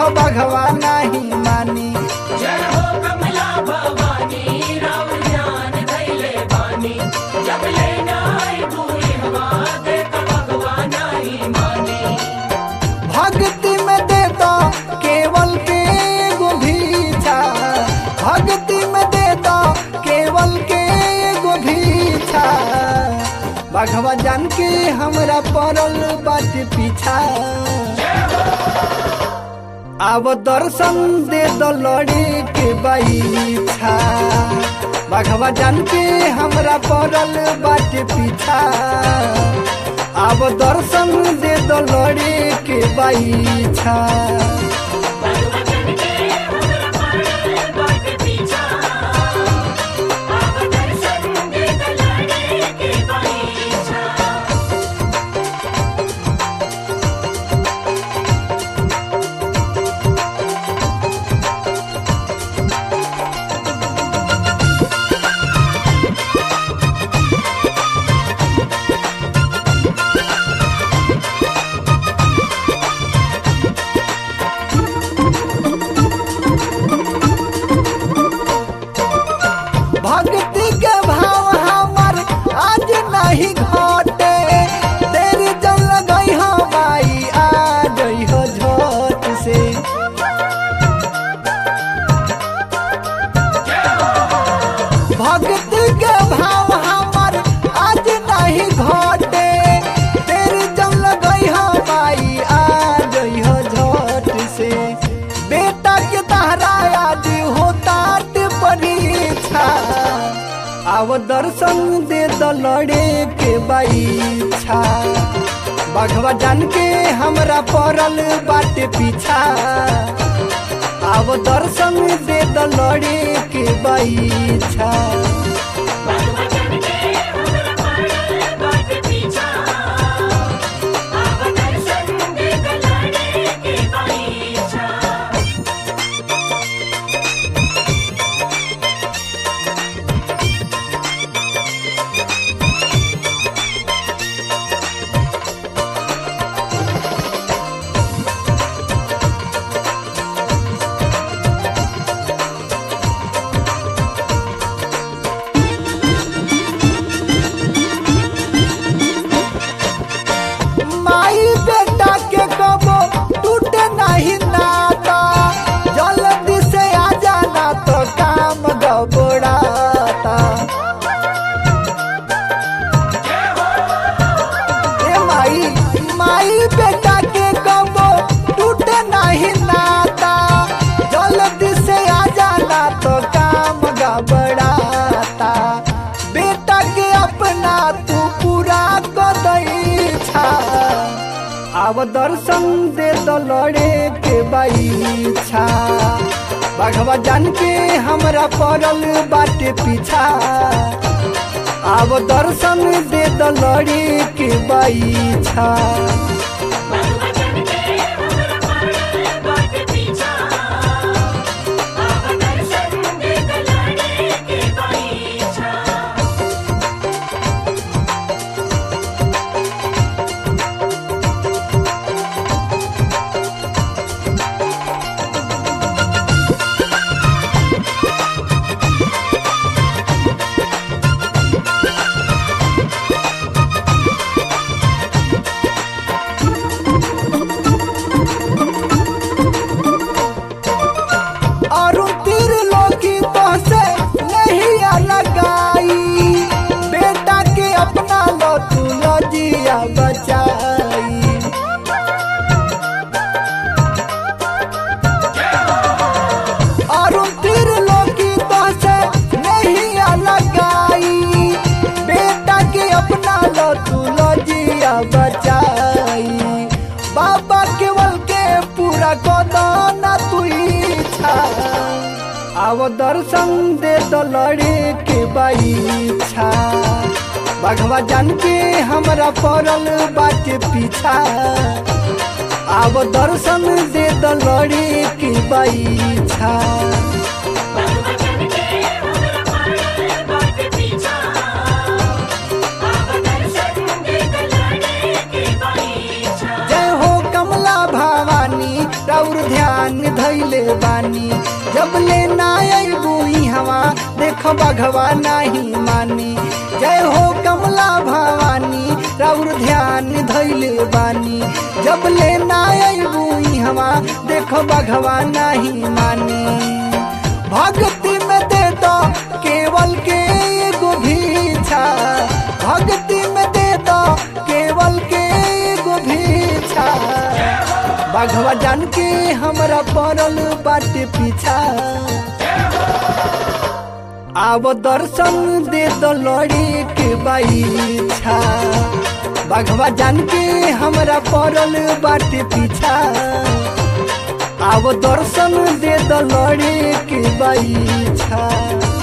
हो बघवा नहीं मानी जय हो कमला भवानी राम ध्यान धैले बानी जब लेना आई पूरी हवा देख भगवान आई मानी भक्ति में दे दो केवल के एगो भीछा भक्ति में दे दो केवल के एगो भीछा बघवा जान के हमरा पड़ल बाट पीछा अब दर्शन दे दो लड़े के बैठा बघवा जान के हमरा पड़ल बाट पीछा अब दर्शन दे दो लड़े के बैठा भगवान के हमरा पड़ल बाट पीछा अब दर्शन दे दलाने के पीछा भक्ति के भाव हमर आज नहीं घटे तेरी जल गई हो माई आ गई हो झोट से भक्ति के भाव हमर आज नहीं घटे तेरी जल गई हो माई आ गई हो झोट से बेटा के तहरा आज होता परीक्षा अब दर्शन दे दो लड़े के बैछा बघवा जान के हमरा पड़ल बाटे पीछा अब दर्शन दे दो लड़े के बैछा भगवान के हमरा पड़ल बाट पीछा अब दर्शन दे दलाने के पीछा माई बेटा के कबो टूटे नहीं नाता जल्दी से आ जाना तो काम गबड़ाता ए माई माई बेटा के कबो टूटे नहीं नाता जल्दी से आ जाना तो काम गबड़ाता बेटा के अपना तू पूरा कदैछा अब दर्शन दे दो लड़े के बैछा बघवा जान के हमरा पड़ल बाटे पीछा अब दर्शन दे दो लड़े के बैछा भगवान के हमरा पड़ल बाट पीछा अब दर्शन दे दलाने के पीछा और तीर लोगी तो से नहीं लगाई बेटा के अपना लो तू लजिया बचाई और तीर लोगी तो से नहीं लगाई बेटा के अपना लो तू लजिया बचाई बाबा केवल के पूरा कोदाना तू इच्छा अब दर्शन दे दो लड़े के बैछा बघवा जान के हमरा पड़ल बाटे पीछा अब दर्शन दे दो लड़े के बैछा भगवान के हमरा पड़ल बाट पीछा अब दर्शन दे दलाने के पीछा जय हो कमला भवानी राउर ध्यान ध्यान धैले बानी जब ले ना अबू हवा देख बघवा नहीं मानी जय हो कमला भवानी राउर ध्यान धैले बानी जब ले ना अबू हवा देख बघवा नहीं मानी भक्ति में दे दो केवल के एगो भीछा भक्ति में दे दो केवल के एगो भीछा बाघवा जान के हमरा पड़ल बाटे पीछा आब दर्शन दे दो लड़े के बाईछा बाघवा जान के हमरा पड़ल बाटे पीछा आब दर्शन दे दो लड़े के बाईछा